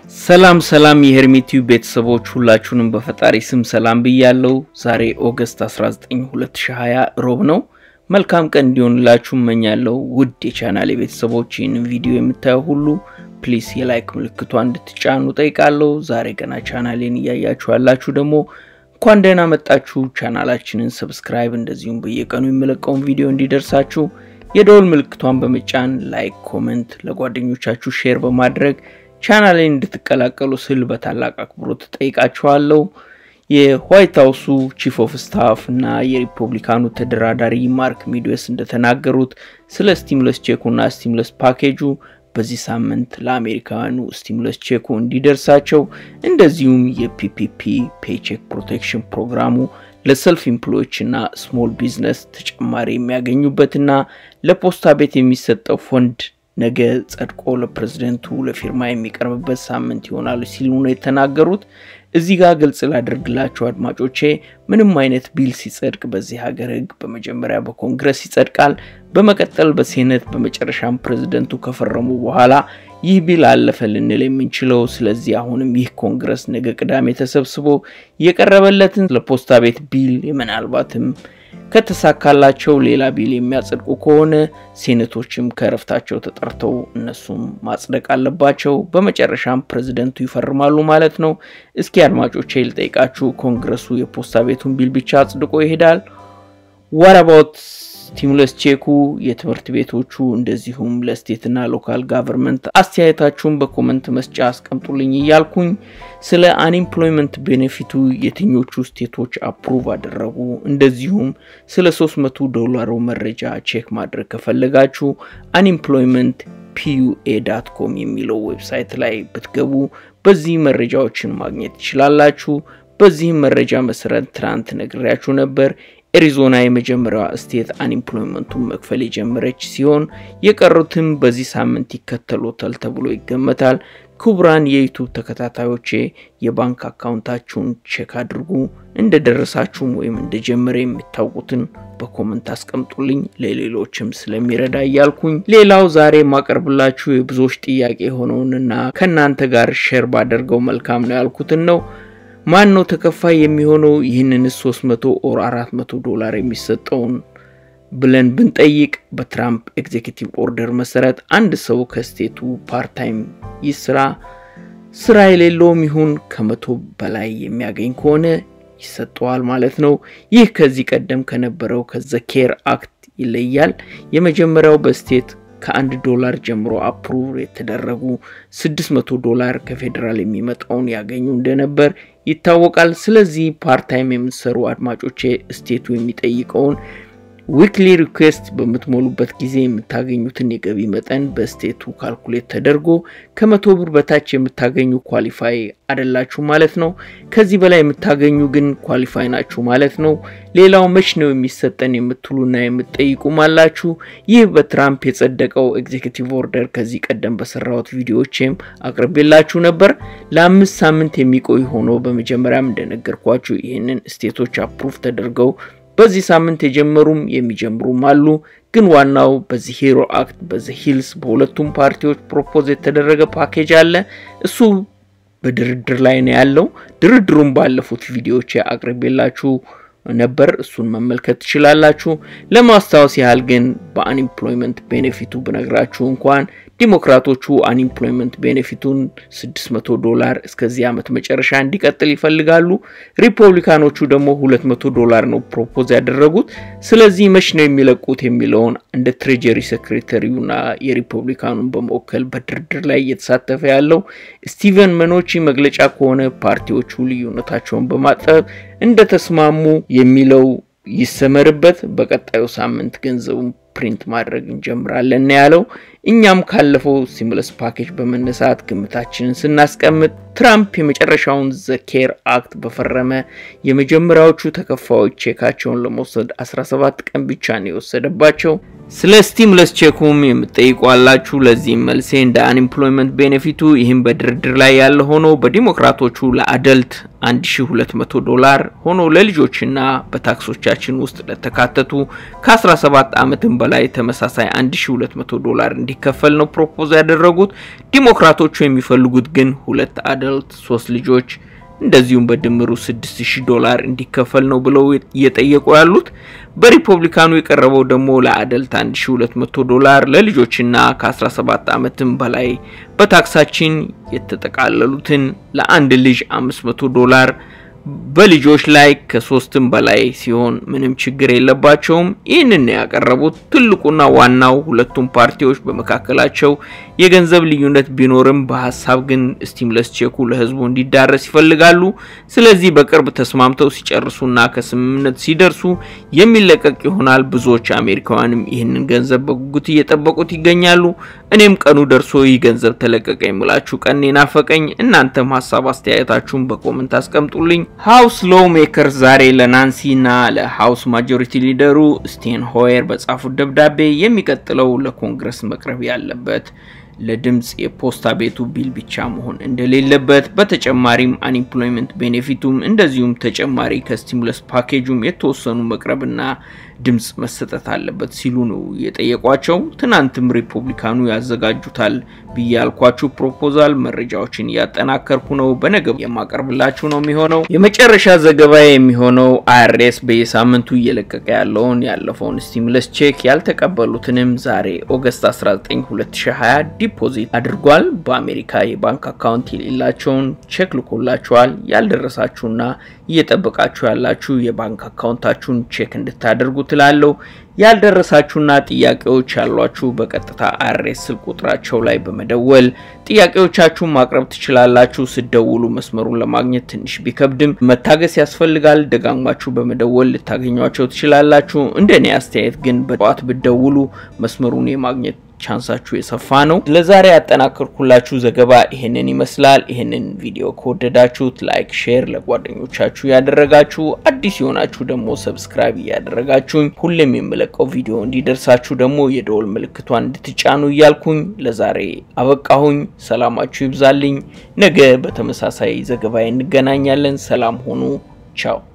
ሰላም ሰላም የሄርሜቲው ቤተሰቦች ሁላችሁንም በፈጣሪ ስም ሰላም ብያለው። ዛሬ ኦገስት 19 2020 ሮብ ነው። መልካም ቀን እንዲሆንላችሁ እመኛለሁ። ውድ የቻናል ቤተሰቦች ይህንን ቪዲዮ የምታየው ሁሉ ፕሊስ የላይክ ምልክቷ እንድትጫኑ ጠይቃለሁ። ዛሬ ገና ቻናሌን እያያችሁ ያላችሁ ደግሞ እንኳን ደህና መጣችሁ። ቻናላችንን ሰብስክራይብ፣ እንደዚሁም በየቀኑ የሚለቀውን ቪዲዮ እንዲደርሳችሁ የደወል ምልክቷን በመጫን ላይክ፣ ኮመንት ለጓደኞቻችሁ ሼር በማድረግ ቻናሌን እንድትቀላቀሉ ስል በታላቅ አክብሮት ጠይቃችኋለሁ። የዋይት ሀውሱ ቺፍ ኦፍ ስታፍ እና የሪፐብሊካኑ ተደራዳሪ ማርክ ሚድዌስ እንደተናገሩት ስለ ስቲሙለስ ቼኩና ስቲሙለስ ፓኬጁ በዚህ ሳምንት ለአሜሪካውያኑ ስቲሙለስ ቼኩ እንዲደርሳቸው እንደዚሁም የፒፒፒ ፔቼክ ፕሮቴክሽን ፕሮግራሙ ለሰልፍ ኢምፕሎዮች እና ስሞል ቢዝነስ ተጨማሪ የሚያገኙበትና ለፖስታ ቤት የሚሰጠው ፈንድ ነገ ጸድቆ ለፕሬዝደንቱ ለፊርማ የሚቀርብበት ሳምንት ይሆናሉ ሲሉ ነው የተናገሩት። እዚህ ጋር ግልጽ ላደርግላቸው አድማጮቼ፣ ምንም አይነት ቢል ሲጸድቅ በዚህ ሀገር ሕግ በመጀመሪያ በኮንግረስ ይጸድቃል፣ በመቀጠል በሴኔት፣ በመጨረሻም ፕሬዝደንቱ ከፈረሙ በኋላ ይህ ቢል አለፈ ልንል የምንችለው። ስለዚህ አሁንም ይህ ኮንግረስ ነገ ቅዳሜ ተሰብስቦ የቀረበለትን ለፖስታ ቤት ቢል ምናልባትም ከተሳካላቸው ሌላ ቢል የሚያጸድቁ ከሆነ ሴኔቶችም ከእረፍታቸው ተጠርተው እነሱም ማጽደቅ አለባቸው። በመጨረሻም ፕሬዝደንቱ ይፈርማሉ ማለት ነው። እስኪ አድማጮቼ ልጠይቃችሁ፣ ኮንግረሱ የፖስታ ቤቱን ቢል ብቻ አጽድቆ ይሄዳል? ዋት አባውት ስቲሙለስ ቼኩ፣ የትምህርት ቤቶቹ እንደዚሁም ለስቴትና ሎካል ጋቨርንመንት አስተያየታችሁን በኮመንት መስጫ አስቀምጡልኝ እያልኩኝ ስለ አንኤምፕሎይመንት ቤኔፊቱ የትኞቹ ስቴቶች አፕሩቭ አደረጉ፣ እንደዚሁም ስለ 300 ዶላሩ መረጃ ቼክ ማድረግ ከፈለጋችሁ አንኤምፕሎይመንት ፒዩኤ ዳት ኮም የሚለው ዌብሳይት ላይ ብትገቡ በዚህ መረጃዎችን ማግኘት ትችላላችሁ። በዚህም መረጃ መሰረት ትናንት ነግሬያችሁ ነበር። ኤሪዞና የመጀመሪያዋ ስቴት አንኤምፕሎይመንቱን መክፈል የጀመረች ሲሆን የቀሩትም በዚህ ሳምንት ይከተሉታል ተብሎ ይገመታል። ክቡራን የዩቱብ ተከታታዮቼ የባንክ አካውንታችሁን ቼክ አድርጉ። እንደደረሳችሁም ወይም እንደጀመረ የሚታወቁትን በኮመንት አስቀምጡልኝ ለሌሎችም ስለሚረዳ እያልኩኝ ሌላው ዛሬ የማቀርብላችሁ የብዙዎች ጥያቄ የሆነውንና ከእናንተ ጋር ሼር ባደርገው መልካም ነው ያልኩትን ነው። ማን ነው ተከፋይ የሚሆነው? ይህንን 300 ኦር 400 ዶላር የሚሰጠውን ብለን ብንጠይቅ በትራምፕ ኤግዜኪቲቭ ኦርደር መሰረት አንድ ሰው ከስቴቱ ፓርታይም ይስራ ስራ የሌለውም ይሁን ከመቶ በላይ የሚያገኝ ከሆነ ይሰጠዋል ማለት ነው። ይህ ከዚህ ቀደም ከነበረው ከዘኬር አክት ይለያል። የመጀመሪያው በስቴት ከአንድ ዶላር ጀምሮ አፕሩቭ የተደረጉ 600 ዶላር ከፌዴራል የሚመጣውን ያገኙ እንደነበር ይታወቃል። ስለዚህ ፓርታይም የምትሰሩ አድማጮቼ ስቴቱ የሚጠይቀውን ዊክሊ ሪኩዌስት በምትሞሉበት ጊዜ የምታገኙትን የገቢ መጠን በስቴቱ ካልኩሌት ተደርጎ ከመቶ ብር በታች የምታገኙ ኳሊፋይ አይደላችሁ ማለት ነው። ከዚህ በላይ የምታገኙ ግን ኳሊፋይ ናችሁ ማለት ነው። ሌላው መች ነው የሚሰጠን የምትሉና የምትጠይቁም አላችሁ። ይህ በትራምፕ የጸደቀው ኤግዜኪቲቭ ኦርደር ከዚህ ቀደም በሰራሁት ቪዲዮዎችም አቅርቤላችሁ ነበር። ለአምስት ሳምንት የሚቆይ ሆኖ በመጀመሪያም እንደነገርኳችሁ ይህንን ስቴቶች አፕሩቭ ተደርገው በዚህ ሳምንት የጀመሩም የሚጀምሩም አሉ። ግን ዋናው በዚህ ሂሮ አክት በዚህ ሂልስ በሁለቱም ፓርቲዎች ፕሮፖዝ የተደረገ ፓኬጅ አለ። እሱ በድርድር ላይ ነው ያለው። ድርድሩም ባለፉት ቪዲዮዎች አቅርቤላችሁ ነበር። እሱን መመልከት ትችላላችሁ። ለማስታወስ ያህል ግን በአንኤምፕሎይመንት ቤኔፊቱ ብነግራችሁ እንኳን ዲሞክራቶቹ አንኤምፕሎይመንት ቤኔፊቱን 600 ዶላር እስከዚህ ዓመት መጨረሻ እንዲቀጥል ይፈልጋሉ። ሪፐብሊካኖቹ ደግሞ 200 ዶላር ነው ፕሮፖዝ ያደረጉት። ስለዚህ መች ነው የሚለቁት የሚለውን እንደ ትሬጀሪ ሴክሬተሪውና የሪፐብሊካኑን በመወከል በድርድር ላይ እየተሳተፈ ያለው ስቲቨን መኖቺ መግለጫ ከሆነ ፓርቲዎቹ ልዩነታቸውን በማጠብ እንደተስማሙ የሚለው ይሰመርበት። በቀጣዩ ሳምንት ገንዘቡን ፕሪንት ማድረግ እንጀምራለን ያለው። እኛም ካለፈው ስቲሙለስ ፓኬጅ በመነሳት ግምታችንን ስናስቀምጥ ትራምፕ የመጨረሻውን ዘኬር አክት በፈረመ የመጀመሪያዎቹ ተከፋዮች ቼካቸውን ለመውሰድ 17 ቀን ብቻ ነው የወሰደባቸው። ስለ ስቲሙለስ ቼኩም የምትጠይቁ አላችሁ። ለዚህም መልሴ እንደ አንኤምፕሎይመንት ቤኔፊቱ ይህም በድርድር ላይ ያለ ሆኖ በዲሞክራቶቹ ለአደልት 1200 ዶላር ሆኖ ለልጆችና በታክሶቻችን ውስጥ ለተካተቱ ከ17 ዓመትም በላይ ተመሳሳይ 1200 ዶላር እንዲከፈል ነው ፕሮፖዝ ያደረጉት። ዲሞክራቶቹ የሚፈልጉት ግን ሁለት አደልት ሶስት ልጆች እንደዚሁም በድምሩ 6000 ዶላር እንዲከፈል ነው ብለው እየጠየቁ ያሉት። በሪፐብሊካኑ የቀረበው ደግሞ ለአደልት 1200 ዶላር ለልጆችና ከ17 ዓመትም በላይ በታክሳችን የተጠቃለሉትን ለአንድ ልጅ 500 ዶላር በልጆች ላይ ከሶስትም በላይ ሲሆን ምንም ችግር የለባቸውም። ይህንን ያቀረቡት ትልቁና ዋናው ሁለቱም ፓርቲዎች በመካከላቸው የገንዘብ ልዩነት ቢኖርም በሀሳብ ግን ስቲሙለስ ቼኩ ለሕዝቡ እንዲዳረስ ይፈልጋሉ። ስለዚህ በቅርብ ተስማምተው ሲጨርሱና ከስምምነት ሲደርሱ የሚለቀቅ ይሆናል። ብዙዎች አሜሪካውያንም ይህንን ገንዘብ በጉጉት እየጠበቁት ይገኛሉ። እኔም ቀኑ ደርሶ ይህ ገንዘብ ተለቀቀ የምላችሁ ቀን ናፈቀኝ። እናንተም ሀሳብ አስተያየታችሁን በኮመንት አስቀምጡልኝ። ሀውስ ሎው ሜከር ዛሬ ለናንሲ እና ለሀውስ ማጆሪቲ ሊደሩ ስቴን ሆየር በጻፉት ደብዳቤ የሚቀጥለው ለኮንግረስ መቅረብ ያለበት ለድምፅ የፖስታ ቤቱ ቢል ብቻ መሆን እንደሌለበት በተጨማሪም አንኤምፕሎይመንት ቤኔፊቱም እንደዚሁም ተጨማሪ ከስቲሙለስ ፓኬጁም የተወሰኑ መቅረብና ድምፅ መሰጠት አለበት ሲሉ ነው የጠየቋቸው። ትናንትም ሪፑብሊካኑ ያዘጋጁታል ብዬ ያልኳችሁ ፕሮፖዛል መረጃዎችን እያጠናከርኩ ነው። በነገ የማቀርብላችሁ ነው የሚሆነው። የመጨረሻ ዘገባ የሚሆነው አይአርኤስ በየሳምንቱ እየለቀቀ ያለውን ያለፈውን ስቲሙለስ ቼክ ያልተቀበሉትንም ዛሬ ኦገስት 19 2020 ዲፖዚት አድርጓል። በአሜሪካ የባንክ አካውንት የሌላቸውን ቼክ ልኮላችኋል። ያልደረሳችሁና እየጠበቃችሁ ያላችሁ የባንክ አካውንታችሁን ቼክ እንድታደርጉ ትላለው። ያልደረሳችሁና ጥያቄዎች ያሏችሁ በቀጥታ አይአርኤስ ስልክ ቁጥራቸው ላይ በመደወል ጥያቄዎቻችሁን ማቅረብ ትችላላችሁ። ስደውሉ መስመሩን ለማግኘት ትንሽ ቢከብድም መታገስ ያስፈልጋል። ደጋግማችሁ በመደወል ልታገኟቸው ትችላላችሁ። እንደኔ አስተያየት ግን በጠዋት ብደውሉ መስመሩን የማግኘት ቻንሳችሁ የሰፋ ነው። ለዛሬ ያጠናከርኩላችሁ ዘገባ ይሄንን ይመስላል። ይሄንን ቪዲዮ ከወደዳችሁት ላይክ፣ ሼር ለጓደኞቻችሁ ያደረጋችሁ፣ አዲስ የሆናችሁ ደግሞ ሰብስክራይብ እያደረጋችሁኝ ሁሌም የምለቀው ቪዲዮ እንዲደርሳችሁ ደግሞ የደወል ምልክቷን እንድትጫኑ እያልኩኝ ለዛሬ አበቃሁኝ። ሰላማችሁ ይብዛልኝ። ነገ በተመሳሳይ ዘገባ እንገናኛለን። ሰላም ሆኑ። ቻው